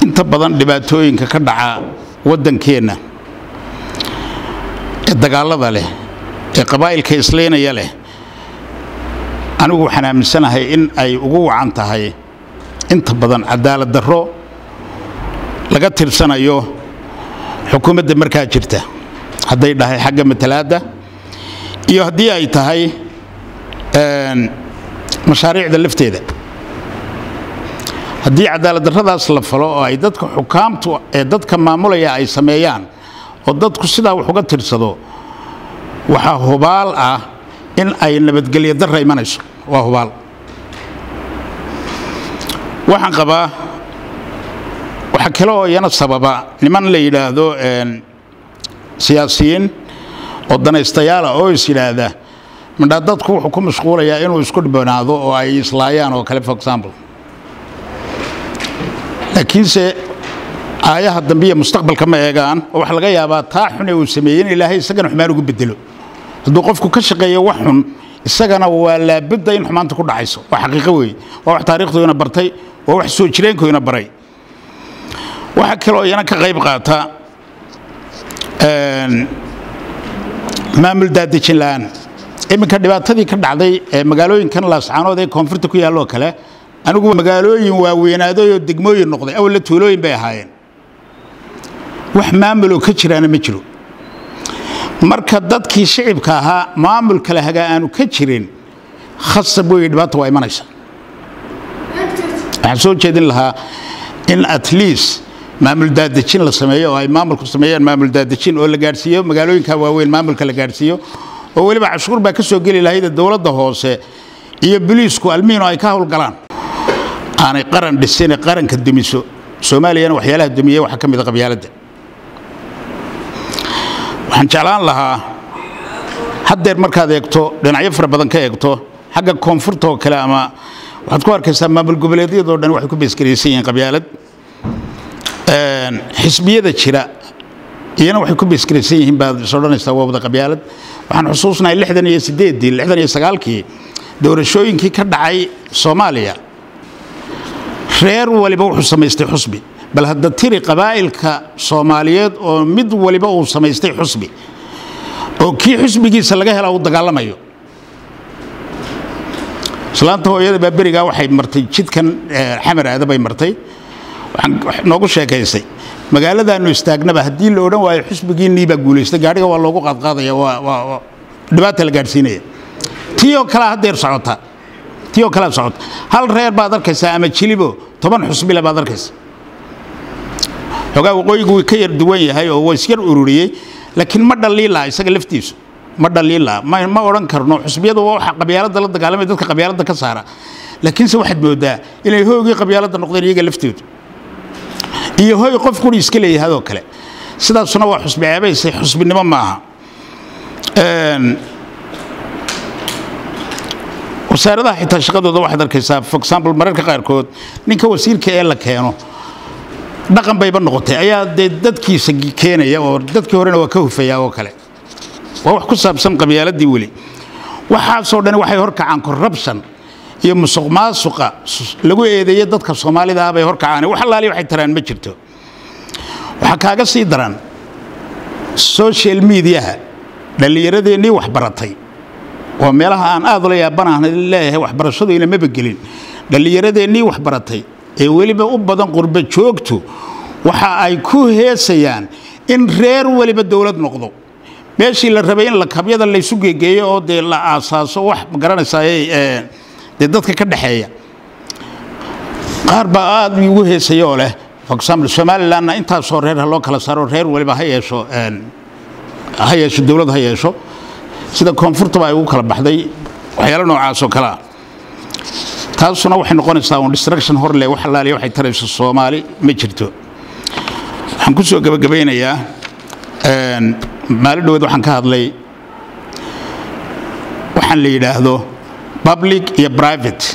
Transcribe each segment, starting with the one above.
inta badan dhibaatooyinka ka dhaca waddankeenna ee dagaallada leh ee qabaa'ilka isleynaya leh anigu waxaan aaminsanahay in ay ugu wacan tahay inta badan cadaalad darro laga tirsanayo xukuumadda markaa jirta hadday dhahay xagga matalaadda iyo haddii ay tahay mashaariicda lafteeda haddii cadaalad darradaas la falo oo ay dadka xukaamtu ee dadka maamulaya ay sameeyaan oo dadku sidaa wax uga tirsado waxaa hubaal ah in ay nabadgelyo darra imanayso waa hubaal waxaan qabaa waxaa kale oo iyana sababa niman la yidhaahdo siyaasiyiin oo danaystayaala oo is yidhaahda midhaa dadku wuxuu ku mashquulayaa inuu isku dhibanaado oo ay islaayaan oo kale for example laakiinse aayaha dambe iyo mustaqbalka ma eegaan oo waxaa laga yaabaa taa xune uu sameeyey in ilaahay isagana xumaan ugu bedelo hadduu qofku ka shaqeeyo wax xun isagana waa laabudda in xumaanta ku dhacayso waa xaqiiqo weeye waa wax taarikhdoina bartay waa wax soo jireenkoina baray waxaa kaloo iyana ka qayb qaata maamul daadejin la'aan iminka dhibaatadii ka dhacday ee magaalooyinkan laascaanood ee koonfurta ku yaalloo kale anigu magaalooyin waaweynaaday oo degmooyin noqday awalla tuulooyin bay ahaayeen wax maamuloo ka jiraana ma jiro marka dadkii shicibka ahaa maamul kale hagaa aanu ka jirin khasab weeye dhibaata waa imanaysa waxaan soo jeedin lahaa in at least maamul daadejin la sameeyo oo ay maamulku sameeyaan maamul daadejin oo la gaadhsiiyo magaalooyinka waaweyn maamulka la gaadhsiiyo oo weliba cashuur baa ka soo geli lahayd dowladda hoose iyo biliisku almiino ay ka howlgalaan aanay qaran dhisine qaranka dumiso soomaaliyana waxyaalaha dumiye waxaa ka mid a qabyaaladda waxaan jeclaan lahaa haddeer markaad eegto dhinacyo fara badan ka eegto xagga koonfurta oo kale ama waxaad ku arkaysaa maamul goboleedyadoo dhan waxay ku beesgaraysan yihiin qabyaalad xisbiyada jira iyana waxay ku beesgaraysan yihiin baad is odhanaysaa waa wada qabyaalad waxaan xusuusnahay lixdan iyo sideeddii lixdan iyo sagaalkii doorashooyinkii ka dhacay soomaaliya reer waliba wuxuu samaystay xusbi bal hadda tiri qabaa'ilka soomaaliyeed oo mid waliba uu samaystay xusbi oo kii xusbigiisa laga hela uu dagaalamayo islaanta hooyada baa berigaa waxay martay jidkan xamar aada bay martay waxaan noogu sheekaysay magaaladaanu istaagnaba haddii la odhan waayo xusbigiinnii baa guulaystay gaadhiga waa loogu qaadqaadaya waa dhibaata la gaadhsiinaya tii oo kalea haddeer socota tii oo kalea socota hal reer baad arkaysaa ama jilibo toban xusbile baad arkaysa xoogaa waqooyigu wuu ka yar duwan yahay oo waa isyar ururiyey laakiin ma dhaliilaa isaga laftiisu ma dhaliilaa ma odhan karno xusbiyadu waa waxa qabyaaladda la dagaalamaya dadka qabyaaladda ka saara laakiinse waxaad moodaa inay hoogii qabyaaladda noqdeen iyaga laftoodu iyo hoy qof quri iska leeyahadoo kale sidaasuna waa xusbi ceebayse xusbinimo maaha wasaaradaha xitaa shaqadooda waxaad arkaysaa for example mararka qaarkood ninka wasiirka ee la keeno dhaqan bayba noqotay ayaa dee dadkiisa keenaya oo dadkii horena waa ka hufaya oo kale waa wax ku saabsan qabyaaladii weli waxaasoo dhan waxay horkacaan corruption iyo musuq maasuqa lagu eedeeye dadka soomaalida ah bay horkacaan wax allaali waxay taraan ma jirto waxaa kaaga sii daran social mediaha dhallinyaradeennii waxbaratay oo meelaha aan aad ula yaabanahan leeyahay waxbarashadu inamaba gelin dhallinyaradeennii waxbaratay ee weliba u badan qurba joogtu waxa ay ku heesayaan in reer weliba dowlad noqdo meeshii la rabay in lakabyada laysu geegeeyo oo dee la aasaaso wax magaranaysaa dee dadka ka dhexeeya qaar baa aad ugu heesaya oo leh for example somalilandna intaasoo reer ha loo kala saaro reer waliba ha yeesho ha yeesho dowlad ha yeesho sida koonfurtaba ay ugu kala baxday waxyaalo noocaas oo kale ah taasuna waxay noqonaysaa un distraction hor leh wax allaaliya waxay tarayso soomaali ma jirto waxaan ku soo gebagabaynayaa maalin dhaweed waxaan ka hadlay waxaan la yidhaahdo public iyo private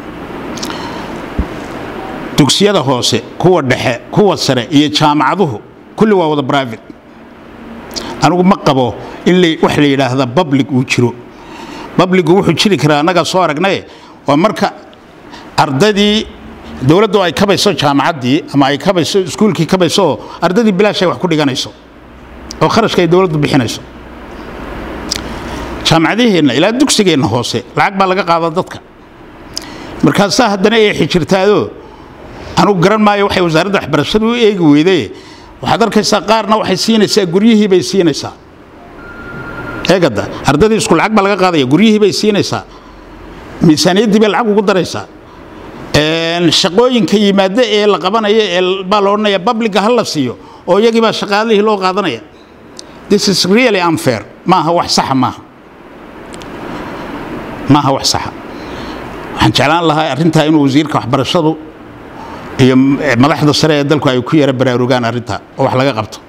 dugsiyada hoose kuwa dhexe kuwa sare iyo jaamacaduhu kulli waa wada private anigu ma qabo in wax la yidhaahda public uu jiro publicu wuxuu jiri karaa annagaa soo aragnaye waa marka ardadii dowladdu ay kabayso jaamacaddii ama ay kabayso iskuulkii kabayso oo ardadii bilaash ay wax ku dhiganayso oo kharashka ay dowladdu bixinayso jaamacadaheenna ilaa dugsigeenna hoose lacag baa laga qaadaa dadka markaasaa haddana ay xijirtaado anugu garan maayo waxay wasaaradda waxbarashada u eegi weyday waxaad arkaysaa qaarna waxay siinaysaa guryihii bay siinaysaa eegada ardadii isku lacag baa laga qaadaya guryihii bay siinaysaa miisaaniyaddii bay lacag ugu daraysaa shaqooyinka yimaada ee la qabanayo ee baa la odhanaya babliga ha la siiyo oo iyagii baa shaqaalihii loo qaadanaya this is really unfair maaha wax saxa maaha maaha wax saxa waxaan jeclaan lahaa arrintaa inuu wasiirka waxbarashadu iyo madaxda sare ee dalku ay ku yara baraarugaan arrintaa oo wax laga qabto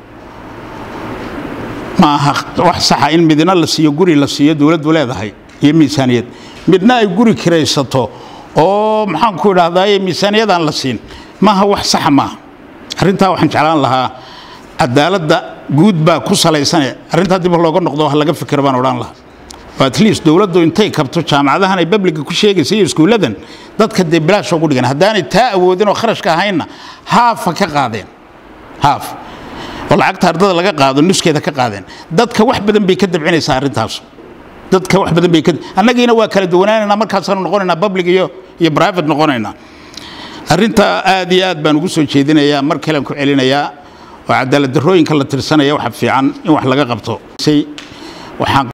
ma aha wax saxa in midna la siiyo guri la siiyo dowladdu leedahay iyo miisaaniyad midna ay guri kiraysato oo maxaan ku idhaahdaye miisaaniyadaan la siin maaha wax saxa maaha arrintaa waxaan jeclaan lahaa cadaaladda guud baa ku salaysane arrintaa dib looga noqdo wax laga fikir baan odhan lahaa oo at least dowladdu intay kabto jaamacadahan ay babliga ku sheegaysa iyo iskuulladan dadka dee bilaash ugu dhigan haddaanay taa awoodin oo kharashka ahaynna haafa ka qaadeen haaf oo lacagta ardada laga qaado nuskeeda ka qaadeen dadka wax badan bay ka dabcinaysaa arrintaas dadka wax badan bay ka annagiina waa kala duwanaanaynaa markaasaanu noqonaynaa public iyo iyo private noqonaynaa arrinta aad iyo aad baan ugu soo jeedinayaa mar kalean ku celinayaa oo cadaalad darrooyinka la tirsanaya waxa fiican in wax laga qabto waxaan